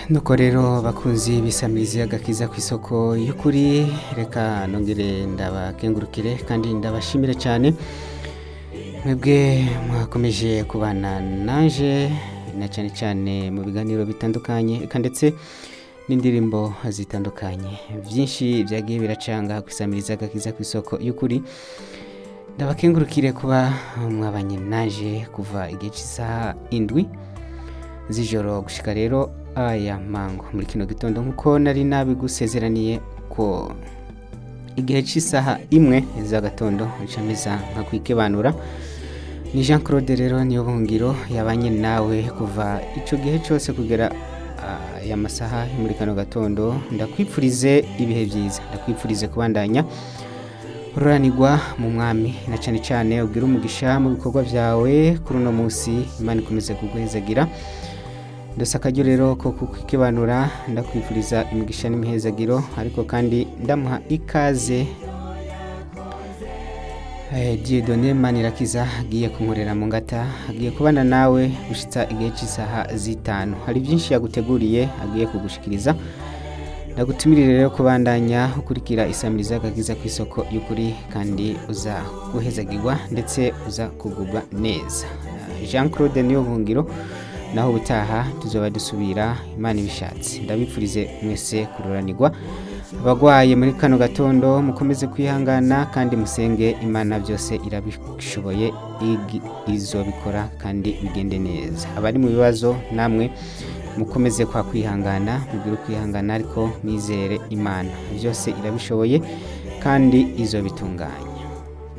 nuko rero bakunzi bisamiriza agakiza ku isoko y'ukuri reka nongere ndabakengurukire kandi ndabashimire cyane mwebwe mwakomeje kubana nanje na cyane cyane mu biganiro bitandukanye eka ndetse n'indirimbo zitandukanye byinshi byagiye biracanga ku isamiriza agakiza ku isoko y'ukuri ndabakengurukire kuba mwabanye naje kuva igihe cy'isaha indwi z'ijoro gushika rero aya mango muri kino gitondo nk'uko nari nabigusezeraniye ko igihe cy'isaha imwe z'agatondo ncameza nka kwikebanura ni jean claude rero niyo bungiro yabanye nawe kuva icyo gihe cyose kugera aya masaha yo muri kano gatondo ndakwipfurize ibihe byiza ndakwipfurize kubandanya ururanirwa mu mwami na cyane cyane ubwira umugisha mu bikorwa byawe kuri uno munsi imana ikomeze kuguhezagira ndetse akaryo rero ko kukibanura ndakwifuriza imigisha n'imihezagiro ariko kandi ndamuha ikaze diyedone manirakiza agiye kunkorera mu ngata agiye kubana nawe gushyitsa igihe cy'isaha z'itanu hari byinshi yaguteguriye agiye kugushikiriza ndagutumirire rero kubandanya ukurikira isamiriza agakiza ku isoko y'ukuri kandi uza guhezagirwa ndetse uza kugubwa neza jean claude niyo bungiro naho ubutaha tuzaba dusubira imana ibishatse ndabipfurize mwese kururanirwa abagwaye muri kano gatondo mukomeze kwihangana kandi musenge imana byose irabishoboye izobikora kandi bigende neza abari mu bibazo namwe mukomeze kwa kwihangana mugire ukwihangana ariko mwizere imana byose irabishoboye kandi izobitunganya